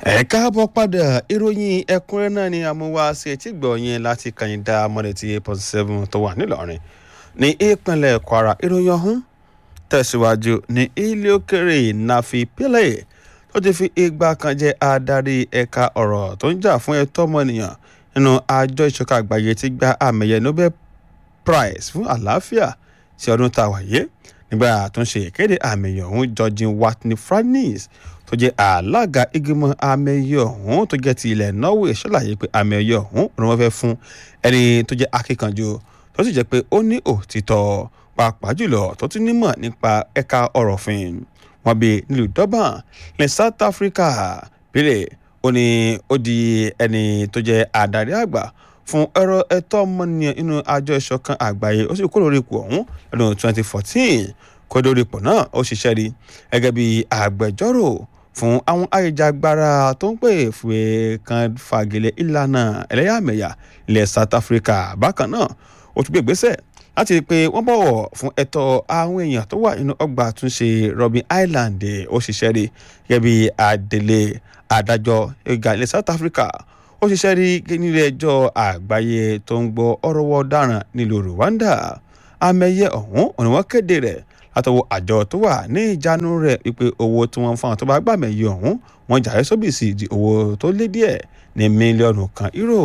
ẹ káàbọ̀ padà ìròyìn ẹ̀kúnrẹ́ náà ni amúwá sí etí gbọ̀nyìn láti kàyìndà mọ́lẹ̀tì eight point seven tó wà nílọrin ní ìpínlẹ̀ kwara ìròyìn ọ̀hún tẹ̀síwájú ní ilé òkèrè nafi pillay tó ti fi ìgbà kan jẹ́ adarí ẹ̀ka ọ̀rọ̀ tó ń jà fún ẹ̀tọ́ ọmọnìyàn nínú àjọ ìṣọ̀kan àgbáyé ti gba àmẹ̀yẹ nobel prize fún àlàáfíà sí ọdún tá a wáyé nígbà tó ń ṣe ìkéde àmẹ̀yẹ ọ̀hún georgine watney franis tó jẹ́ alága ìgbìmọ̀ àmẹ̀yẹ ọ̀hún tó jẹ́ ti ilẹ̀ norway ṣàlàyé pé àmẹ̀yẹ ọ̀hún ni wọ́n fẹ́ fún ẹni tó jẹ́ akíkanjú tó sì jẹ́ pé ó ní òtítọ́ pàápàá jùlọ tó tún nímọ̀ nípa ẹ̀ka ọ̀rọ̀ òfin wọn bí nílùú durban ní south africa pílẹ̀ ó ní ó di ẹni tó jẹ́ adarí àgbà fún ẹ̀rọ ẹ̀tọ́ ọmọnìyàn inú àjọ ìṣọ̀kan àgbáyé ó sì kó lórí ipò ọ̀hún lọ́dún 2014 kó lórí ipò náà ó ṣiṣẹ́ rí gẹ́gẹ́ bí agbẹjọ́rò fún àwọn ayéjagbára tó ń pè fún kan fagilé ìlànà ẹlẹ́yàmẹ̀yà ilẹ̀ south africa bákan náà ó tún gbé ìgbésẹ̀ láti rí i pé wọ́n bọ̀wọ̀ fún ẹ̀tọ́ àwọn èèyàn tó wà nínú ọgbà àtúnṣe robin island ó ṣiṣẹ́ rí gẹ́gẹ́ bí adelé adájọ́ ìgbà ilẹ̀ south africa ó ṣiṣẹ́ rí nílé ẹjọ́ àgbáyé tó ń gbọ́ ọ̀rọ̀ wọ́ ọ̀daràn nílùú rwanda amẹ́yẹ ọ̀hún òní wọ́n kéde rẹ̀ látọwọ́ àjọ tó wà ní ìjánu rẹ̀ wípé owó tí wọ́n fún àwọn tó bá gbàmẹ̀yẹ ọ̀hún wọ́n jàre sóbìsì di owó tó lé díẹ̀ ní mílíọ̀nù kan euro.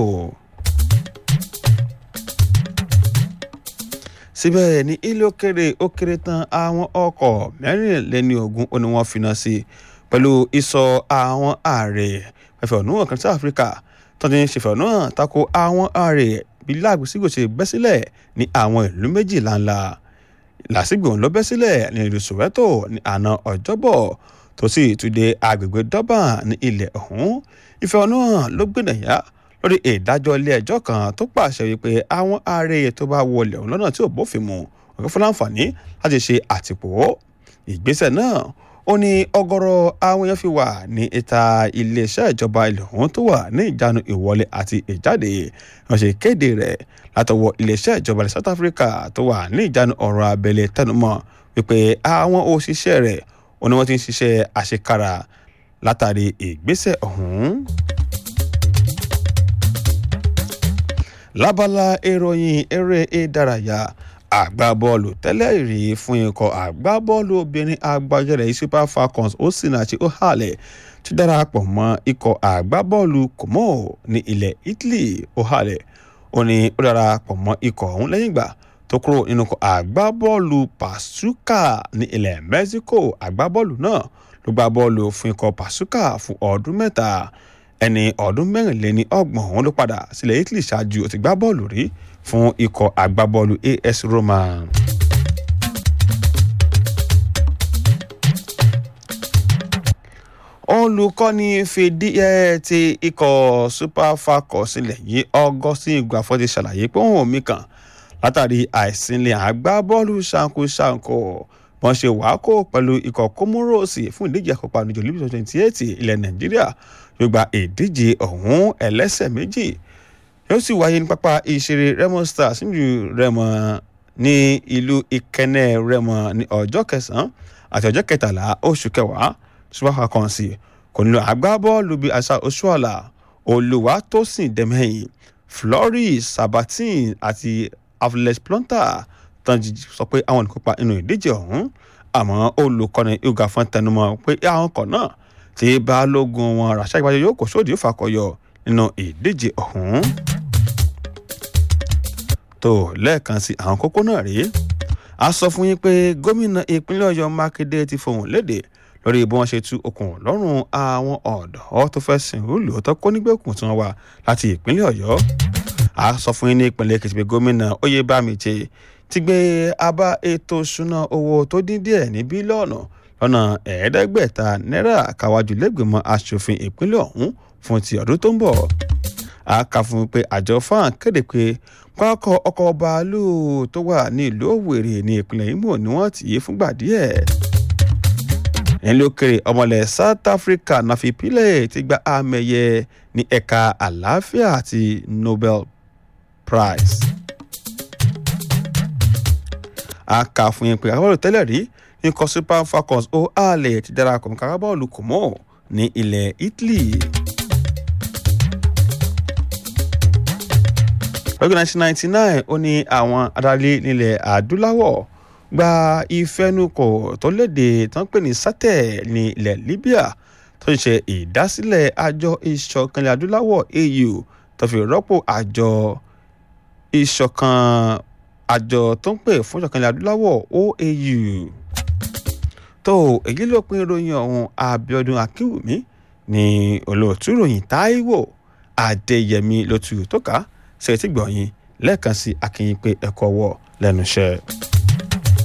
síbẹ̀ ní ilé òkèrè ó kéré tán àwọn ọkọ̀ mẹ́rìnlélẹ́ni ogún ó ní wọ́n finá sí pẹ̀lú ìsọ àwọn ààrẹ ẹ̀fẹ̀hónúhàn kan sí áfíríkà tó ti ń ṣèfẹ̀hónúhàn tako àwọn ààrẹ bí láàgbésígbò ṣe bẹ́ sílẹ̀ ní àwọn ìlú méjì ńláńlá làásìgbò ló bẹ́ sílẹ̀ ní ìlú soweto ní àná ọjọ́bọ̀ tó sì túnde agbègbè durban ní ilẹ̀ ọ̀hún ìfẹ̀hónúhàn ló gbìnàyà lórí ìdájọ́ ilé ẹjọ́ kan tó pàṣẹ wípé àwọn ààrẹ tó bá wọlé ọ̀hún lọ́nà tí ò bófin mu ọ̀gá fún láǹfààní láti ṣe àtìpó ìgbésẹ̀ náà ó ní ọgọ́rọ̀ àwọn èèyàn fi wà ní ìta iléeṣẹ́ ìjọba ilẹ̀ ọ̀hún tó wà ní ìjánu ìwọlé àti ìjáde wọ́n ṣe kéde rẹ̀ látọwọ́ iléeṣẹ́ ìjọba ilẹ̀ south africa tó wà ní ìjánu ọ̀rọ̀ abẹ́lé tẹnumọ́ wípé àwọn òṣìṣẹ́ rẹ̀ ó ní wọ́n ti ń ṣiṣẹ́ àṣekára látàrí ìgbésẹ̀ ọ̀hún. lábala ìròyìn eré ìdárayá àgbábọ́ọ̀lù tẹ́lẹ̀ rí fún ikọ̀ àgbábọ́ọ̀lù obìnrin agbájẹ́rẹ́ super falcons osinachi ohale ti darapọ̀ mọ́ ikọ̀ àgbábọ́ọ̀lù como ní ilẹ̀ italy ohale ó ní ó darapọ̀ mọ́ ikọ̀ ọ̀hún lẹ́yìn ìgbà tó kúrò nínú ikọ̀ àgbábọ́ọ̀lù pasuka ní ilẹ̀ mexico àgbábọ́ọ̀lù náà ló gbá bọ́ọ̀lù fún ikọ̀ pasuka fún ọdún mẹ́ta ẹni ọdún mẹ́rìnléní ọgbọ̀n òun ló padà sílẹ̀ italy ṣáájú ó ti gbá bọ́ọ̀lù rí fún ikọ̀ agbábọ́ọ̀lù as roma. olùkọ́ni fìdí ẹ̀ ti ikọ̀ super falcons sílẹ̀ yìí augustine ìgbàfọ́ ti ṣàlàyé pé òun ò mí kàn látàrí àìsínlẹ̀ agbábọ́ọ̀lù ṣankoṣanko wọ́n ṣe wàákò pẹ̀lú ikọ̀ kómóròsì fún ìdíje àkọ́pá níjọ olympic twenty eight ilẹ̀ nàìjíríà yóò gba ìdíje ọ̀hún ẹlẹ́sẹ̀ méjì yóò sì wáyé ní pápá ìṣeré remo stars nílùú remo ní ìlú ìkẹ́nẹ́ remo ní ọjọ́ kẹsàn-án àti ọjọ́ kẹtàlá oṣù kẹwàá super falcons kò nílò agbábọ́ọ̀lù bíi asa oṣuọ̀la olùwàtòsìn dẹ́mẹ́yìn floris sabatin àti avles plonta tán sọ pé àwọn nìkópa inú ìdíje ọ̀hún àmọ́ olùkọ́ni yoga fún tẹnumọ́ pé àwọn kan náà tí balógun wọn ràṣà ìpàdé yóò kó sóòdì fàkọyọ nínú ìdíje ọ̀hún. tó lẹ́ẹ̀kan sí àwọn kókó náà rèé a sọ fún yín pé gómìnà ìpínlẹ̀ ọ̀yọ́ mákindé ti fohùn léde lórí bí wọ́n ṣe tú okùn lọ́rùn àwọn ọ̀dọ́ tó fẹ́ sìn rúlù tó kó nígbèkùn tí wọ́n wà láti ìpínlẹ̀ ọ̀yọ́ a sọ fún yín ní ìpínlẹ̀ èkìtì pé gómìnà oyèbámijé ti gbé abá ètò ìṣúná owó tó dín díẹ̀ ní bílíọ̀nù lọ́nà ẹ̀ẹ́dẹ́gbẹ̀ta náírà káwájú lẹ́gbẹ̀mọ́ asòfin ìpínlẹ̀ ọ̀hún fún ti ọdún tó ń bọ̀. a kà fún mi pé àjọ fan kéde pé pákọ̀ ọkọ̀ bàálù tó wà ní ìlú òwèrè ní ìpínlẹ̀ imo ni wọ́n ti yé fúngbà díẹ̀. nílùú òkèrè ọmọlẹ̀ south africa nafi pillay ti gba àmẹ̀yẹ ní ẹ̀ka àlàáfíà àti nobel prize a kà fún yín pé akábọ́ọ̀lù tẹ́lẹ̀ rí ikọ̀ super falcons ó àlẹ̀ ti darapọ̀ mọ́ akábọ́ọ̀lù kò mọ́ ní ilẹ̀ Italy. lọ́jọ́ 1999 ó ní àwọn adarí nílẹ̀ adúláwọ̀ gba ìfẹnukò tó léde tó ń pè ní sátẹ̀ ní ilẹ̀ Libya tó ń ṣe ìdásílẹ̀ àjọ ìṣọ̀kan ilẹ̀ adúláwọ̀ AU tó fi rọ́pò àjọ ìṣọ̀kan àjọ tó ń pè fún ìṣọ̀kan ilẹ̀ adúláwọ̀ OAU tó èyí ló pín ìròyìn ọ̀hún Abíọ́dún Akínwùmí ní olóòtú ìròyìn Táíwò Adéyẹmí ló tu tó ká ṣe ti gbọ̀nyìn lẹ́ẹ̀kan sí akínyìn pé ẹ̀kọ́ wọ̀ lẹ́nu iṣẹ́.